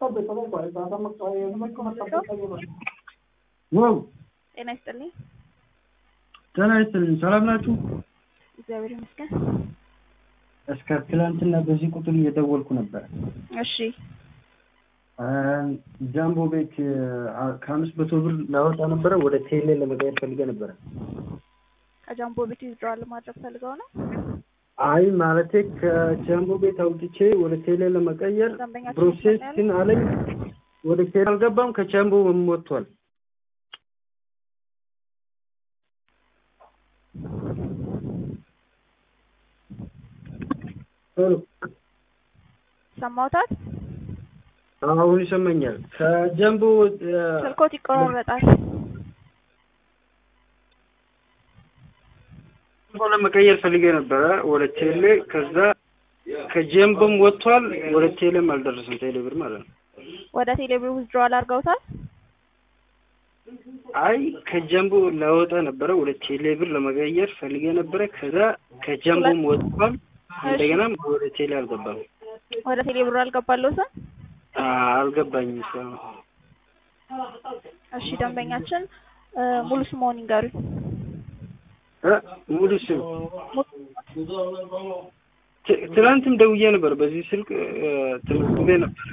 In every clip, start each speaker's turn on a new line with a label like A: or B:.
A: ዋው
B: ጤና ይስጥልኝ።
A: ጤና ይስጥልኝ። ሰላም ናችሁ?
B: እግዚአብሔር ይመስገን።
A: እስከ ትላንትና በዚህ ቁጥር እየደወልኩ ነበር።
B: እሺ
A: ጃምቦ ቤት ከአምስት መቶ ብር ላወጣ ነበረ ወደ ቴሌ ለመቀየር ፈልገ ነበረ።
B: ከጃምቦ ቤት ዊዝድሮዋል ማድረግ ፈልገው ነው።
A: አይ ማለቴ ከጃምቦ ቤት አውጥቼ ወደ ቴሌ ለመቀየር
B: ደንበኛችን
A: ፕሮሴስ
B: ይሰማል?
A: ግን አለኝ። ወደ ቴሌ አልገባም። ከጃምቦ ወጥቷል። ሄሎ
B: ሰማውታት
A: አሁን ይሰማኛል። ከጃምቦ
B: ስልኮት ይቆራረጣል።
A: ጃምቦ ለመቀየር ፈልጌ ነበረ ወደ ቴሌ። ከዛ ከጃምቦም ወጥቷል። ወደ ቴሌም አልደረሰም። ቴሌ ብር ማለት ነው።
B: ወደ ቴሌብር ዊዝድሮዋል አድርገውታል።
A: አይ ከጃምቦ ላወጣ ነበረ ወደ ቴሌ ብር ለመቀየር ፈልጌ ነበረ። ከዛ ከጃምቦም ወጥቷል። እንደገናም ወደ ቴሌ አልገባም።
B: ወደ ቴሌብር አልገባለሁትም።
A: አልገባኝም እስካሁን።
B: እሺ ደንበኛችን እ ሙሉ ስምዎን ይንገሩኝ።
A: እ ሙሉ ስም ት- ትናንትም ደውዬ ነበር በዚህ ስልክ እ፣ ተመዝግቤ ነበር።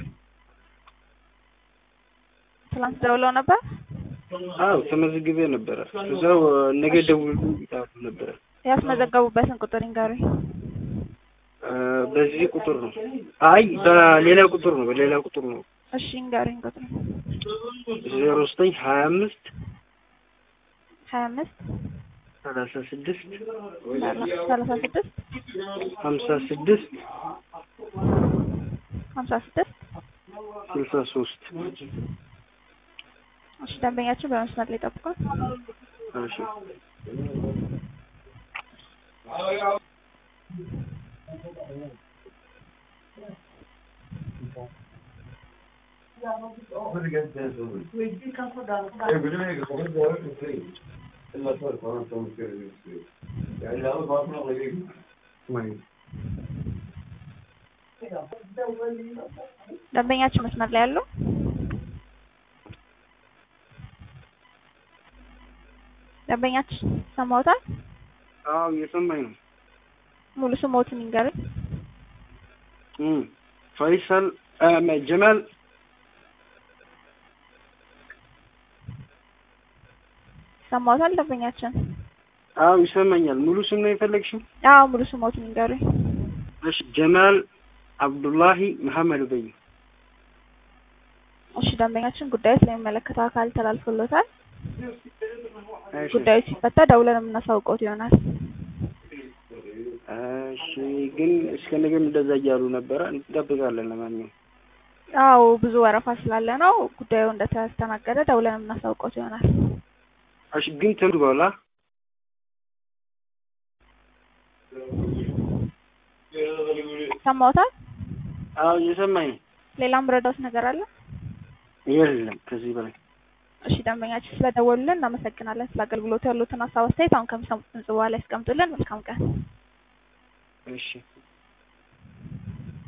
B: ትላንት ደውለው ነበር።
A: አዎ ተመዝግቤ ነበረ። እዛው ነገ ደውሉ ይላሉ ነበረ።
B: ያስመዘገቡበትን ቁጥር ይንገሩኝ።
A: እ፣ በዚህ ቁጥር ነው። አይ በሌላ ቁጥር ነው። በሌላ ቁጥር ነው።
B: እሺ ይንገሩኝ ቁጥር
A: ዜሮ ዘጠኝ ሀያ አምስት
B: ሀያ አምስት
A: ሰላሳ ስድስት
B: ሰላሳ ስድስት
A: ሀምሳ ስድስት
B: ሀምሳ ስድስት
A: ስልሳ ሶስት
B: እሺ ደንበኛችን በመስመር ላይ ጠብቋል።
A: እሺ
B: ደንበኛችን መስመር ላይ ያለው ደንበኛችን ሰማውታል።
A: አዎ እየሰማኝ ነው።
B: ሙሉ ስሞትን ይንገሩኝ።
A: እም፣ ፈይሰል እ፣ ጀማል
B: ሰማውታል ደንበኛችን።
A: አዎ ይሰማኛል። ሙሉ ስም ነው የፈለግሽው?
B: አዎ ሙሉ ስሞትን ይንገሩኝ።
A: እሺ ጀማል አብዱላሂ መሐመድ በይ።
B: እሺ ደንበኛችን ጉዳዩ ስለሚመለከተው አካል ተላልፎሎታል።
A: እሺ
B: ጉዳዩ ሲፈታ ደውለን የምናሳውቀውት ይሆናል።
A: እሺ፣ ግን እስከ ነገም እንደዛ እያሉ ነበረ። እንጠብቃለን። ለማንኛውም
B: አዎ ብዙ ወረፋ ስላለ ነው ጉዳዩ እንደተስተናገደ ደውለን የምናሳውቀውት ይሆናል።
A: እሺ፣ ግን ትምዱ በኋላ
B: ሰማውታል።
A: አዎ እየሰማኝ ነው።
B: ሌላም ረዳት ነገር አለ?
A: የለም ከዚህ በላይ
B: እሺ ደንበኛችን ስለደወሉልን እናመሰግናለን። ስለ አገልግሎቱ ያሉትን ሀሳብ አስተያየት አሁን ከሚሰሙት ድምጽ በኋላ ያስቀምጡልን። መልካም ቀን።
A: እሺ